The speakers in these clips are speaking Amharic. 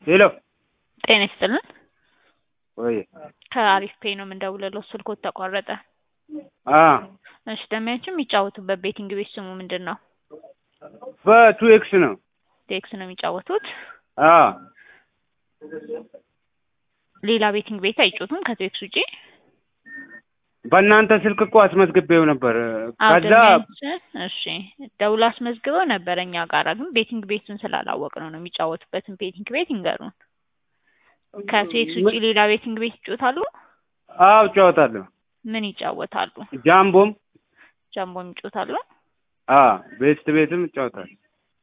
ሄሎ ጤና ይስጥልን። ወይ ከአሪፍ ፔይ ነው የምንደውልለው። ስልኮት ተቋረጠ። አ እሺ ደሚያችን የሚጫወቱበት ቤቲንግ ቤት ስሙ ምንድን ነው? በቱ ኤክስ ነው። ቴክስ ነው የሚጫወቱት። አ ሌላ ቤቲንግ ቤት አይጮቱም ከቴክስ ውጪ? በእናንተ ስልክ እኮ አስመዝግቤው ነበር። አዎ ከዛ ደሚያችን እሺ ደውላ አስመዝግበው ነበረ እኛ ጋራ ግን ቤቲንግ ቤቱን ስላላወቅ ነው ነው የሚጫወቱበትን ቤቲንግ ቤት ይንገሩን። ከቴክስ ውጪ ሌላ ቤቲንግ ቤት ይጮታሉ? አዎ እጫወታለሁ። ምን ይጫወታሉ? ጃምቦም ጃምቦም ይጮታሉ? አ ቤስት ቤትም እጫወታለሁ።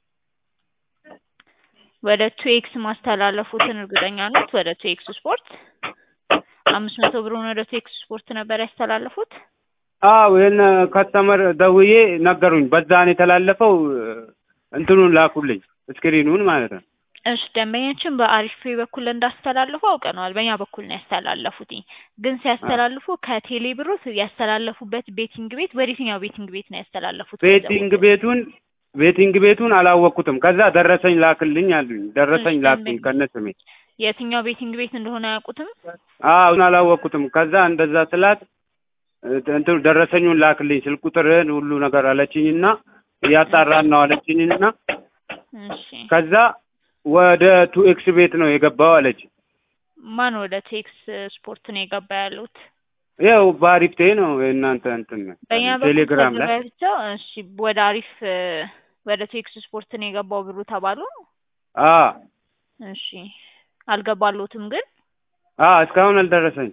ወደ ቱኤክስ ማስተላለፉትን እርግጠኛ ኖት? ወደ ቱኤክስ ስፖርት አምስት መቶ ብሩን ወደ ቱኤክስ ስፖርት ነበር ያስተላለፉት? አዎ ይሄን ከስተመር ደውዬ ነገሩኝ። በዛን የተላለፈው እንትኑን ላኩልኝ ስክሪኑን ማለት ነው። እሺ ደንበኛችን በአሪፍ ፔይ በኩል እንዳስተላልፉ አውቀነዋል። በእኛ በኩል ነው ያስተላለፉት። ግን ሲያስተላልፉ ከቴሌ ብሩ ያስተላለፉበት ቤቲንግ ቤት ወደ የትኛው ቤቲንግ ቤት ነው ያስተላለፉት? ቤቲንግ ቤቱን ቤቲንግ ቤቱን አላወቅኩትም። ከዛ ደረሰኝ ላክልኝ አሉኝ። ደረሰኝ እሺ፣ ላክልኝ ደንበኛ- ከነ ስሜ። የትኛው ቤቲንግ ቤት እንደሆነ አያውቁትም? አዎ አላወቅኩትም። ከዛ እንደዛ ስላት እንትኑ ደረሰኙን ላክልኝ ስልክ ቁጥርህን ሁሉ ነገር አለችኝና እያጣራን ነው አለችኝና እሺ ከዛ ወደ ቱ ኤክስ ቤት ነው የገባው አለች። ማን ወደ ቴክስ ስፖርት ነው የገባ ያሉት? ያው በአሪፍቴ ነው የእናንተ እንትን ነው በእኛ በኩል ቴሌግራም ላይ ተዘጋጅተው እሺ ወደ አሪፍ ወደ ቴክስ ስፖርት ነው የገባው ብሩ ተባሉ። አ እሺ አልገባሎትም ግን አ እስካሁን አልደረሰኝ።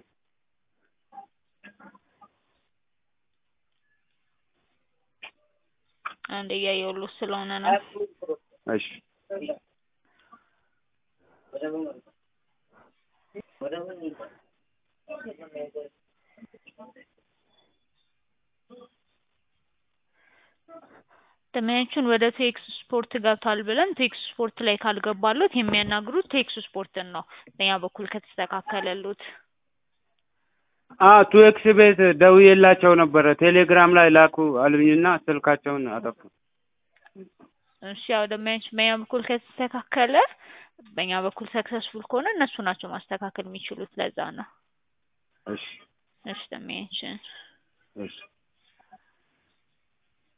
አንድ እያየሁሎት ስለሆነ ነው። እሺ ደመያችን ወደ ቴክስ ስፖርት ገብቷል ብለን ቴክስ ስፖርት ላይ ካልገባሎት የሚያናግሩት ቴክስ ስፖርትን ነው። በእኛ በኩል ከተስተካከለሉት አ ቱ ኤክስ ቤት ደውዬላቸው ነበረ። ቴሌግራም ላይ ላኩ አሉኝና ስልካቸውን አጠፉ። እሺ ያው ደመያችን በእኛ በኩል ከተስተካከለ በእኛ በኩል ሰክሰስፉል ከሆነ እነሱ ናቸው ማስተካከል የሚችሉት። ለዛ ነው። እሺ እሺ ደመያችን እሺ